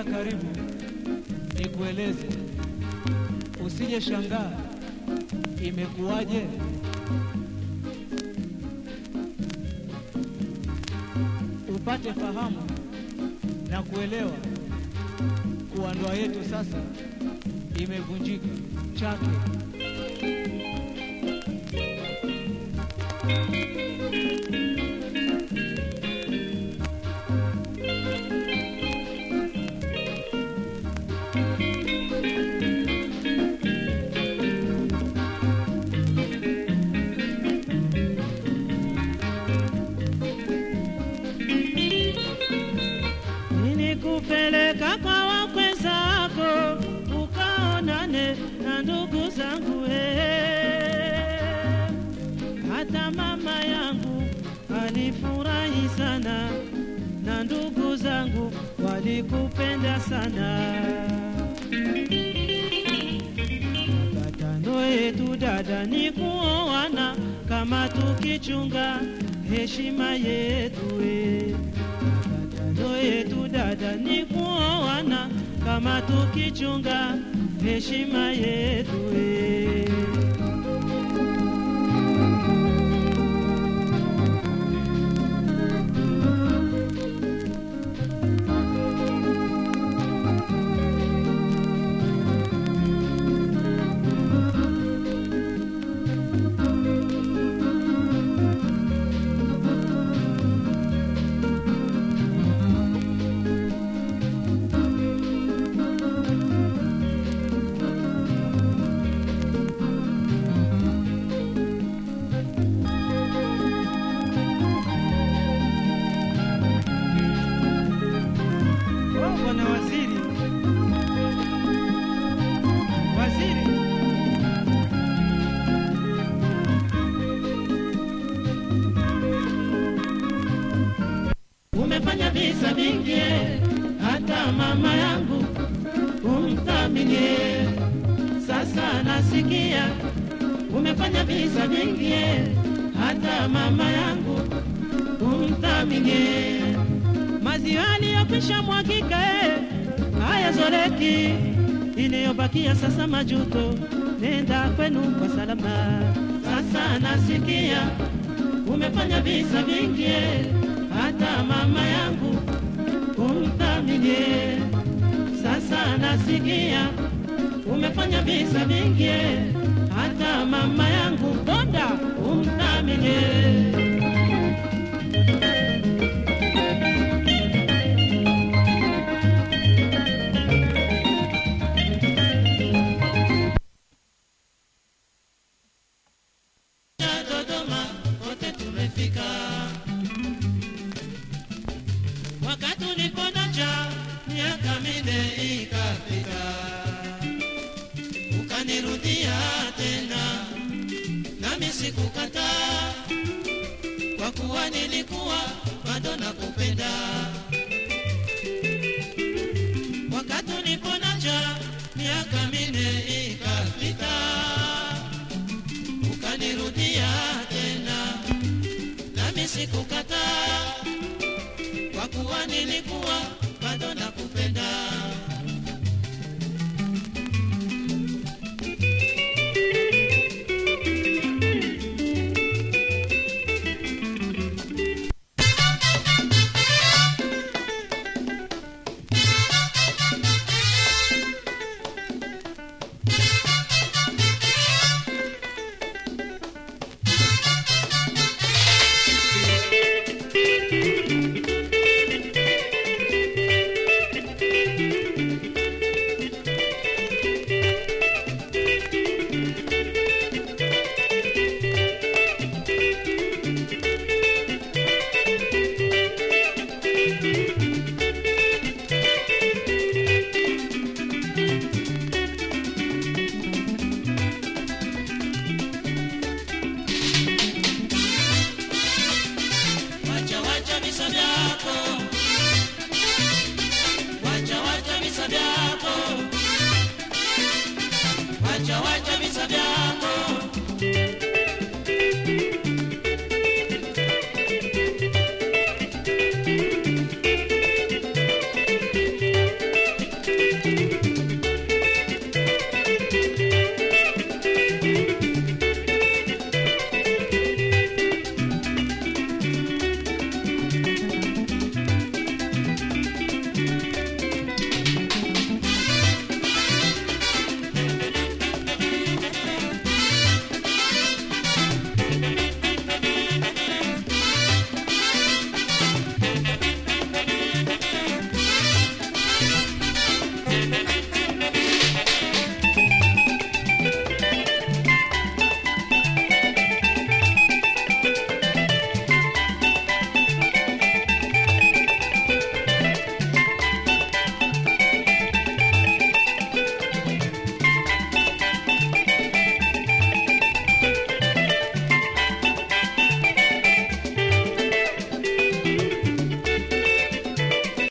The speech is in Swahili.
karibu nikueleze, usije shangaa imekuwaje. Upate fahamu na kuelewa kuwa ndoa yetu sasa imevunjika chake. Nilikupeleka kwa wakwe zako ukaonane na ndugu zangu eh. Hata mama yangu alifurahi sana na ndugu zangu walikupenda sana. Patano yetu dada ni kuoana kama tukichunga heshima yetu eh. Patano yetu dada ni kuoana kama tukichunga heshima yetu eh. Oh, bwana waziri, waziri, umefanya visa vingi, eh, hata mama yangu umthaminie. Sasa nasikia umefanya visa vingi, eh, hata mama yangu umthaminie maziwa yaliyokwisha mwagika eh, hayazoleki, iliyobakia sasa majuto, nenda kwenu kwa salama. Sasa nasikia umefanya visa vingi eh, hata mama yangu umthaminie. Sasa nasikia umefanya visa vingi eh, hata mama yangu bonda umthaminie. ya Dodoma kote tumefika, wakati uliponacha miaka minne ikapita, ukanirudia tena, nami sikukataa, kwa kuwa nilikuwa bado nakupenda.